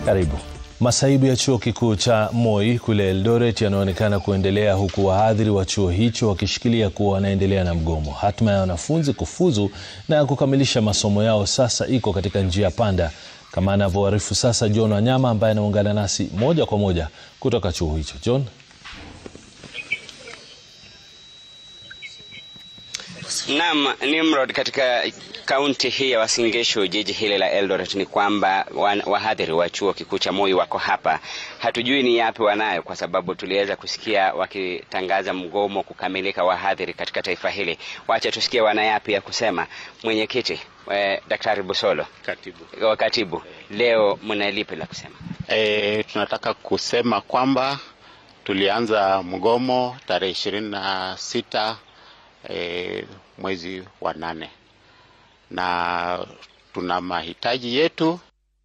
Karibu. Masaibu ya chuo kikuu cha Moi kule Eldoret yanaonekana kuendelea huku wahadhiri wa chuo hicho wakishikilia kuwa wanaendelea na mgomo. Hatma ya wanafunzi kufuzu na kukamilisha masomo yao sasa iko katika njia panda, kama anavyoarifu sasa John Wanyama ambaye anaungana nasi moja kwa moja kutoka chuo hicho. John. Naam, Nimrod, katika kaunti hii ya Uasin Gishu, jiji hili la Eldoret, ni kwamba wahadhiri wa chuo kikuu cha Moi wako hapa. Hatujui ni yapi wanayo, kwa sababu tuliweza kusikia wakitangaza mgomo kukamilika wahadhiri katika taifa hili. Wacha tusikie wana yapi ya kusema. Mwenyekiti eh, Daktari Busolo, Katibu. katibu, leo mna lipi la kusema? E, tunataka kusema kwamba tulianza mgomo tarehe ishirini na sita e, mwezi wa nane na tuna mahitaji yetu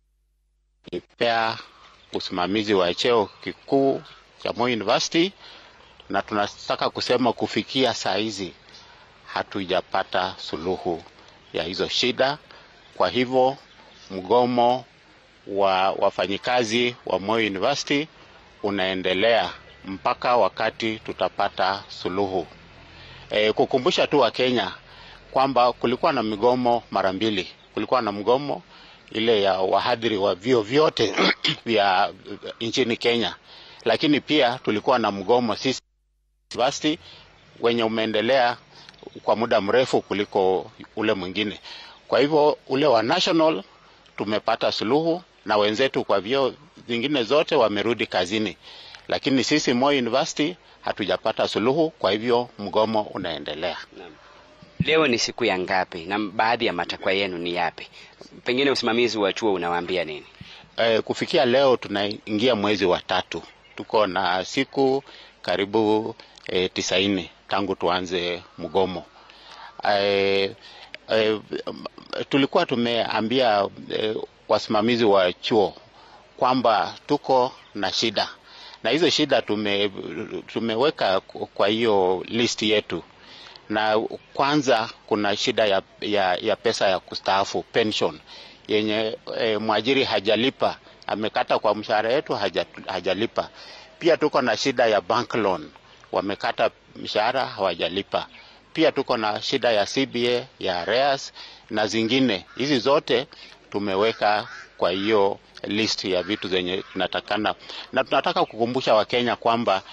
ipea usimamizi wa cheo kikuu cha Moi University, na tunataka kusema kufikia saa hizi hatujapata suluhu ya hizo shida. Kwa hivyo mgomo wa wafanyikazi wa Moi University unaendelea mpaka wakati tutapata suluhu. E, kukumbusha tu Wakenya kwamba kulikuwa na migomo mara mbili. Kulikuwa na mgomo ile ya wahadhiri wa vyuo vyote vya nchini Kenya, lakini pia tulikuwa na mgomo sisi university wenye umeendelea kwa muda mrefu kuliko ule mwingine. Kwa hivyo ule wa national tumepata suluhu na wenzetu kwa vyuo vingine zote wamerudi kazini, lakini sisi Moi University hatujapata suluhu, kwa hivyo mgomo unaendelea. Leo ni siku ya ngapi na baadhi ya matakwa yenu ni yapi? Pengine usimamizi wa chuo unawaambia nini? E, kufikia leo tunaingia mwezi wa tatu, tuko na siku karibu e, tisaini tangu tuanze mgomo. E, e, tulikuwa tumeambia e, wasimamizi wa chuo kwamba tuko na shida na hizo shida tume, tumeweka kwa hiyo list yetu, na kwanza kuna shida ya, ya, ya pesa ya kustaafu pension yenye e, mwajiri hajalipa, amekata kwa mshahara yetu haja, hajalipa. Pia tuko na shida ya bank loan, wamekata mshahara hawajalipa. Pia tuko na shida ya CBA ya arrears na zingine. Hizi zote tumeweka kwa hiyo list ya vitu zenye tunatakana, na tunataka kukumbusha Wakenya kwamba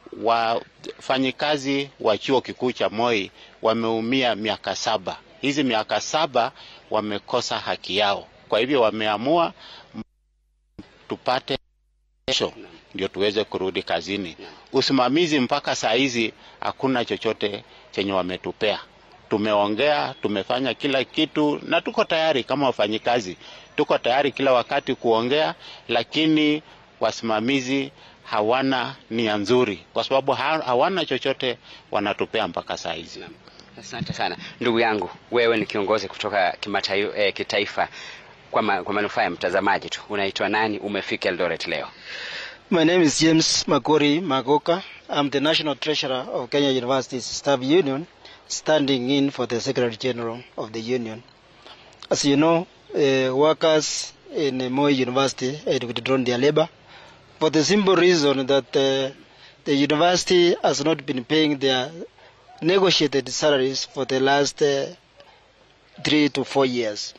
wafanyikazi wa chuo kikuu cha Moi wameumia miaka saba. Hizi miaka saba wamekosa haki yao, kwa hivyo wameamua tupate kesho ndio tuweze kurudi kazini. Usimamizi mpaka saa hizi hakuna chochote chenye wametupea. Tumeongea, tumefanya kila kitu na tuko tayari kama wafanyikazi, tuko tayari kila wakati kuongea, lakini wasimamizi hawana nia nzuri, kwa sababu hawana chochote wanatupea mpaka saa hizi. Asante sana ndugu yangu, wewe ni kiongozi kutoka kimataifa, eh, kitaifa. Kwa, ma, kwa manufaa ya mtazamaji tu, unaitwa nani? Umefika Eldoret leo? My name is James Makori Magoka. I'm the National Treasurer of Kenya University's Staff Union, standing in for the Secretary General of the Union. As you know, uh, workers in Moi University had withdrawn their labor for the simple reason that uh, the university has not been paying their negotiated salaries for the last uh, three to four years.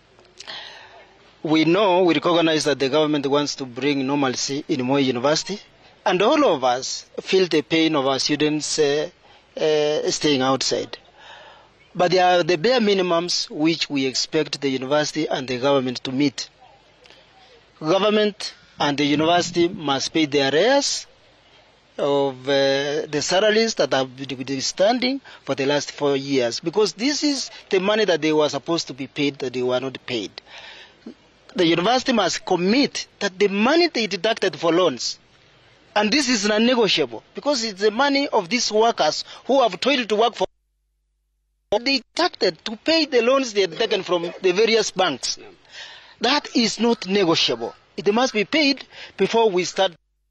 We know, we recognize that the government wants to bring normalcy in Moi University, and all of us feel the pain of our students uh, uh, staying outside. But there are the bare minimums which we expect the university and the government to meet. Government and the university must pay their arrears of uh, the salaries that have been standing for the last four years because this is the money that they were supposed to be paid that they were not paid. The university must commit that the money they deducted for loans and this is non-negotiable because it's the money of these workers who have toiled to work for they deducted to pay the loans they had taken from the various banks. That is not negotiable. It must be paid before we start.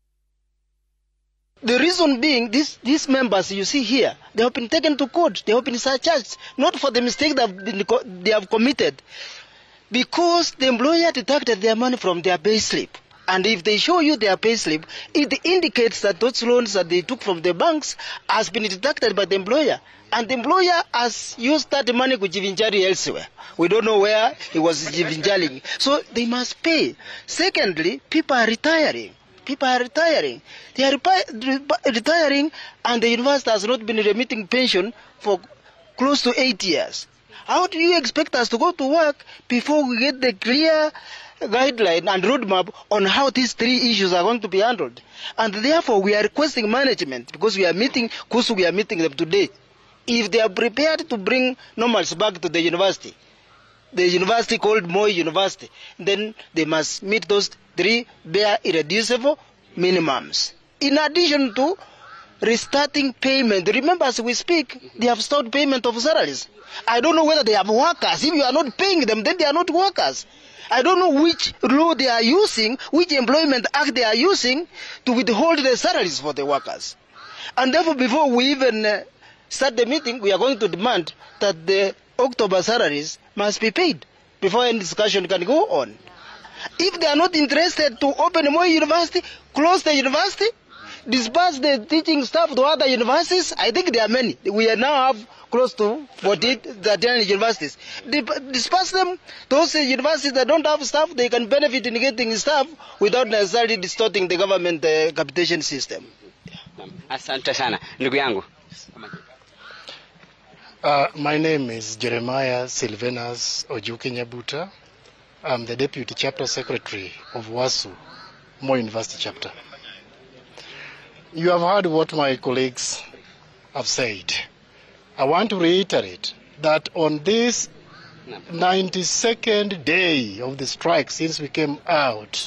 The reason being, these, these members you see here, they have been taken to court, they have been surcharged, not for the mistake that have been, they have committed, because the employer deducted their money from their pay slip. And if they show you their payslip, it indicates that those loans that they took from the banks has been deducted by the employer. And the employer has used that money to jivinjari elsewhere. We don't know where he was jivinjaring. So they must pay. Secondly, people are retiring. People are retiring. They are repi- re- retiring and the university has not been remitting pension for close to eight years. How do you expect us to go to work before we get the clear guideline and roadmap on how these three issues are going to be handled? And therefore, we are requesting management because we are meeting, because we are meeting them today. If they are prepared to bring normals back to the university, the university called Moi University, then they must meet those three bare irreducible minimums. In addition to restarting payment. Remember, as we speak, they have stopped payment of salaries. I don't know whether they have workers. If you are not paying them, then they are not workers. I don't know which law they are using, which employment act they are using to withhold the salaries for the workers. And therefore, before we even uh, start the meeting, we are going to demand that the October salaries must be paid before any discussion can go on. If they are not interested to open more university, close the university, disperse the teaching staff to other universities. I think there are many. We are now have close to 40, 39 universities. Dip- Disperse them. Those universities that don't have staff, they can benefit in getting staff without necessarily distorting the government uh, capitation system. Naam. Asante sana ndugu yangu. Uh, my name is Jeremiah Silvanus Ojuki Nyabuta. I'm the Deputy Chapter Secretary of WASU, Moi University Chapter. You have heard what my colleagues have said. I want to reiterate that on this 92nd day of the strike since we came out,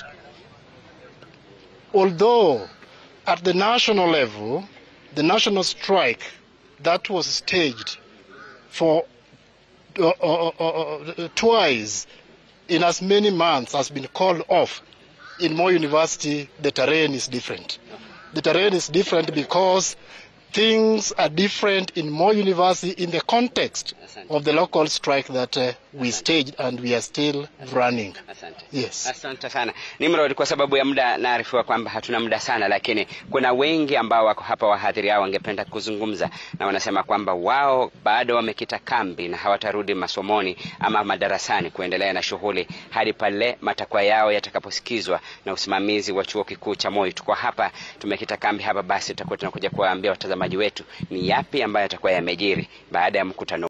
although at the national level, the national strike that was staged for uh, uh, uh, uh, twice in as many months has been called off. In Moi University, the terrain is different. The terrain is different because things are different in Moi University in the context of the local strike that uh, we staged and we are still running. Asante. Yes. Asante sana Nimrod, kwa sababu ya muda naarifiwa kwamba hatuna muda sana, lakini kuna wengi ambao wako hapa, wahadhiri hao wangependa kuzungumza na wanasema kwamba wao bado wamekita kambi na hawatarudi masomoni ama madarasani kuendelea na shughuli hadi pale matakwa yao yatakaposikizwa na usimamizi wa chuo kikuu cha Moi. Tuko hapa tumekita kambi hapa, basi tutakuwa tunakuja kuwaambia watazamaji wetu ni yapi ambayo yatakuwa yamejiri baada ya mkutano